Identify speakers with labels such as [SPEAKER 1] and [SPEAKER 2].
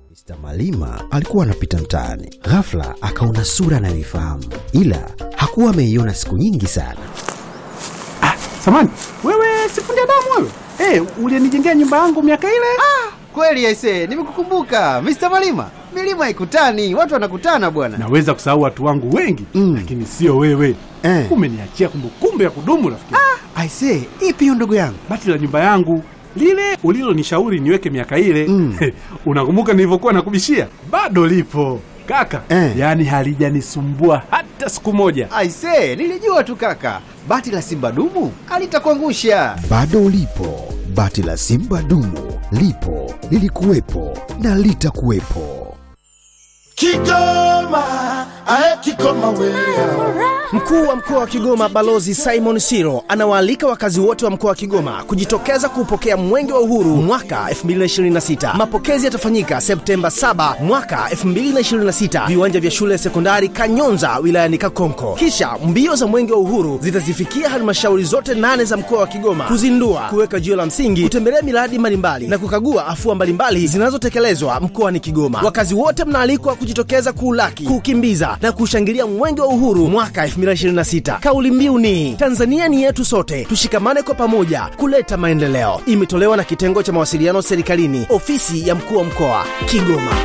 [SPEAKER 1] Mr. Malima alikuwa anapita mtaani, ghafla akaona sura anayoifahamu, ila hakuwa ameiona siku nyingi sana.
[SPEAKER 2] Samani, wewe sifundi damu wewe? Eh, ulinijengea nyumba yangu miaka ile?
[SPEAKER 3] Kweli aise, nimekukumbuka Mr. Malima. Milima haikutani, watu wanakutana bwana.
[SPEAKER 2] Naweza kusahau watu wangu wengi
[SPEAKER 3] Mm.
[SPEAKER 2] lakini sio wewe.
[SPEAKER 3] Eh.
[SPEAKER 2] Umeniachia kumbukumbu ya kudumu rafiki.
[SPEAKER 3] Aise, ipi hiyo ndugu yangu?
[SPEAKER 2] Bati la nyumba yangu lile ulilonishauri niweke miaka ile
[SPEAKER 3] Mm.
[SPEAKER 2] unakumbuka nilivyokuwa nakubishia? Bado lipo kaka,
[SPEAKER 3] Eh.
[SPEAKER 2] yaani halijanisumbua hata siku moja.
[SPEAKER 3] Aise, nilijua tu kaka. Bati la Simba dumu alitakuangusha.
[SPEAKER 1] Bado lipo bati la Simba dumu, lipo lilikuwepo na litakuwepo.
[SPEAKER 4] Kigoma, ae Kigoma wewe.
[SPEAKER 5] Mkuu wa mkoa wa Kigoma Balozi Simon Siro anawaalika wakazi wote wa mkoa wa Kigoma kujitokeza kuupokea Mwenge wa Uhuru mwaka 2026. Mapokezi yatafanyika Septemba 7 mwaka 2026, viwanja vya shule ya sekondari Kanyonza wilayani Kakonko. Kisha mbio za Mwenge wa Uhuru zitazifikia halmashauri zote nane za mkoa wa Kigoma kuzindua, kuweka jiwe la msingi, kutembelea miradi mbalimbali na kukagua afua mbalimbali zinazotekelezwa mkoani Kigoma. Wakazi wote mnaalikwa kujitokeza kuulaki, kuukimbiza na kushangilia Mwenge wa Uhuru mwaka 2026. Kauli mbiu ni Tanzania ni yetu sote, tushikamane kwa pamoja kuleta maendeleo. Imetolewa na kitengo cha mawasiliano serikalini, ofisi ya mkuu wa mkoa Kigoma.